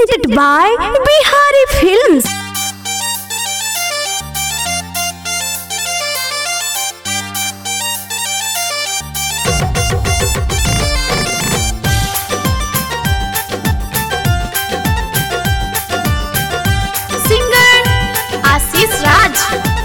presented by Bihari Films. Singer Ashish Raj.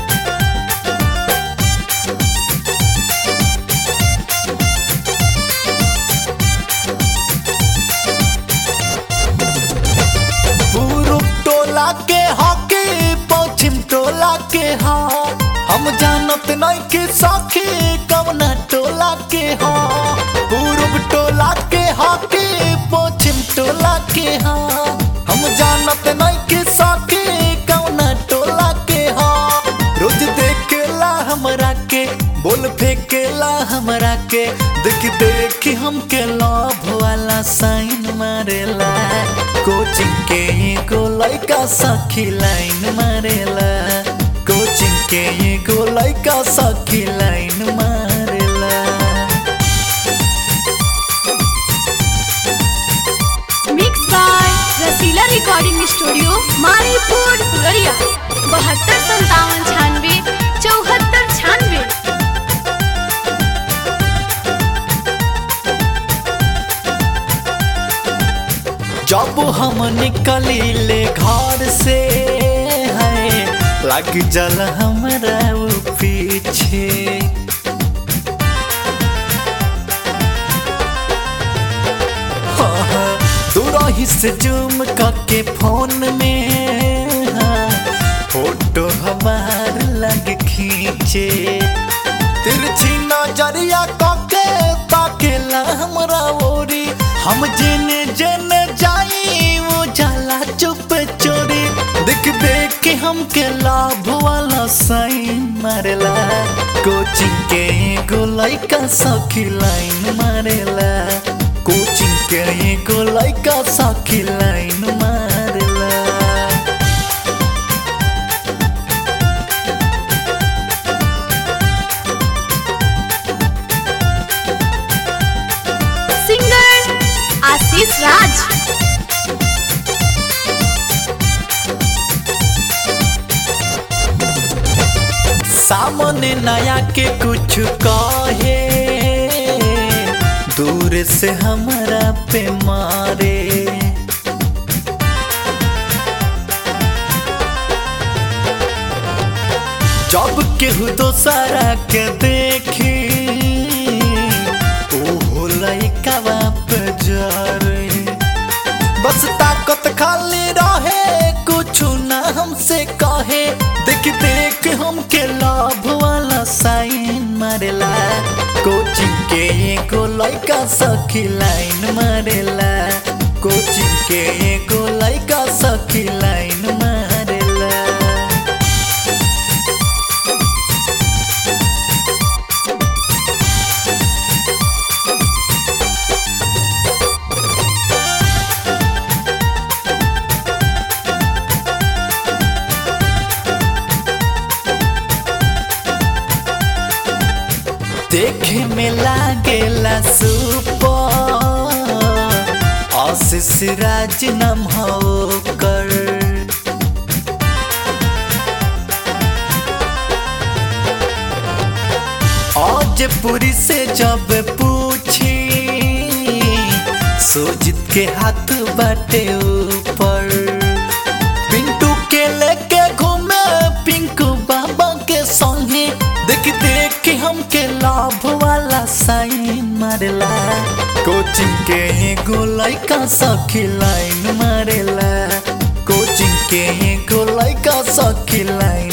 पूरब टोला के हॉकी पश्चिम टोला के हा हम जानत नहीं कि सखी कवना टोला के हा पूरब टोला के हॉकी पश्चिम टोला के हा हम जानत नहीं कि सखी कवना टोला के हा रोज देखेला हमरा के बोल फेंकेला हमरा के देख देख हमके लव वाला साइन मारेला कोचिंग के एगो लइका सखी लाइन मारेला कोचिंग के एगो लइका सखी लाइन मारेला Mixed by Rasila recording studio Maripur फुलरिया बहत्तर संतावन छानवे चौहत्तर छानवे जब हम निकलीले घर से है लग जल हमरा उ पीछे हाँ, दूरही से जूम करके फोन में हाँ, फोटो हमार लग खींचे तिरछी नजरिया कके ताकेला हमरा ओरी हम जेने जेने जाई वो जाला चुप चोरी देख देख के हमके लाभ वाला साइन मारेला कोचिंग के एगो लइका सखी लाइन मारेला कोचिंग के एगो लइका सखी लाइन मारेला सिंगर आशीष राज सामने नया के कुछ कहे दूर से हमरा पे मारे जब केहू दोसरा के देखी ओहो लइका पे जरे बस ताकत खाली रहे कुछ ना हमसे कहे देख देख हमके लाभ वाला साइन मारेला कोचिंग के एगो लइका सखी लाइन मारेला कोचिंग के एगो लइका सखी लाइन मारेला देखे में लागेला सुपर आशीष राज नाम हो कर आज पूरी से जब पूछी सोजित के हाथ बाटे ऊपर पिंटू के लेके घूमे पिंकू बाबा के संगे देख देख के हमके लाभ वाला साइन मारेला कोचिंग के एगो लइका सखी लाइन मारेला कोचिंग के एगो लइका सखी लाइन